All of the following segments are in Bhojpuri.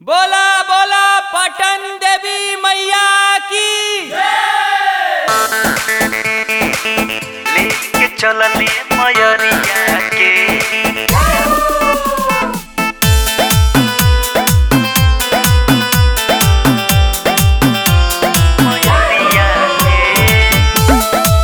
बोला बोला पटन देवी मैया की लेके चलले मयरिया के मयरिया के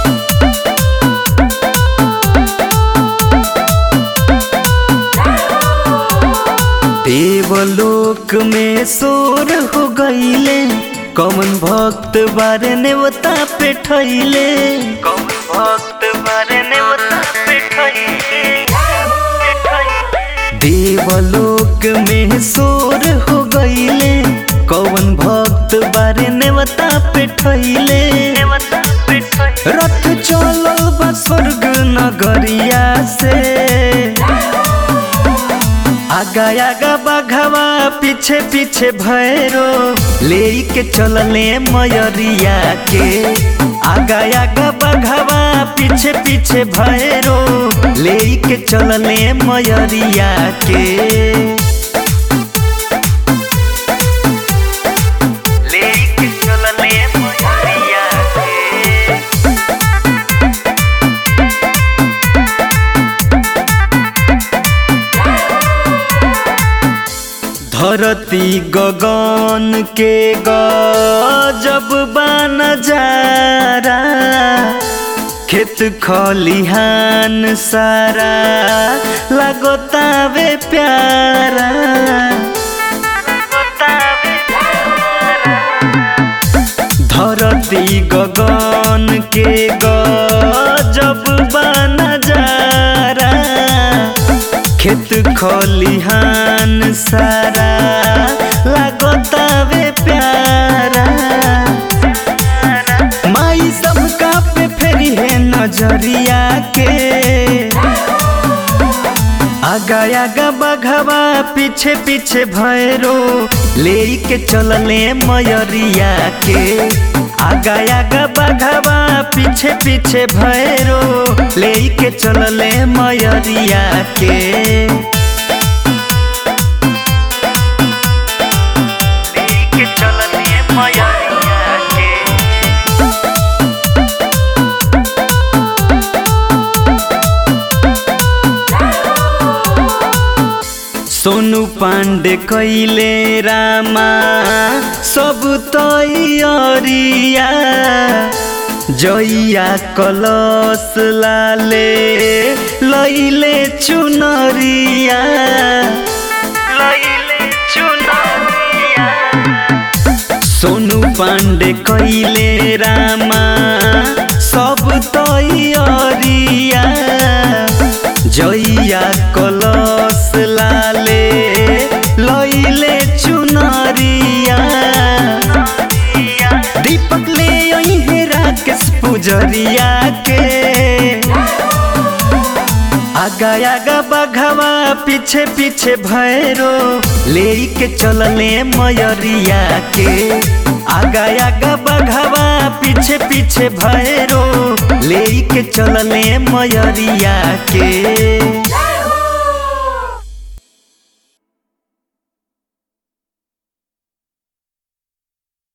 देवलोक में शोर हो गईले कौन भक्त बारे नेवता पे ठैले कौन भक्त बारे ने बता पे ठइले पे ठइले देवलोक में शोर हो गईले कौन भक्त बारे नेवता पे ठैले ने बता पे ठइले रथ चलल बा स्वर्ग नगरिया से आगा आगा बाघवा पीछे पीछे भैरो ले के चलले मयरिया के आगा आगा बाघवा पीछे पीछे भैरो ले के चलले मयरिया के लेके चलले मयरिया के धरती गगन के गजब बन जारा खेत खलिहान सारा लगतावे प्यारा बतावे धरती गगन के गजब बन जारा खेत खलिहान सारा लगतावे प्यारा माई सबका पे फेरी है नजरिया के आगा आगा बघवा पीछे पीछे भैरो ले के चलले मयरिया के आगा आगा बघवा पीछे पीछे भैरो ले के चलले मयरिया के लेके चलले मयरिया के सोनू पांडे कैले रामा सब तैयारिया जइया कलश लाले लैले चुनरिया लइले चुनरिया सोनू पांडे कैले रामा सब तैयारिया जइया कलश लाले लैले चुनरिया दीपक ले अइहे राकेश पुजरिया के आगा आगा बघवा पीछे पीछे भैरो ले के चलले मयरिया के आगा आगा बघवा पीछे पीछे भैरो ले के चलले मयरिया के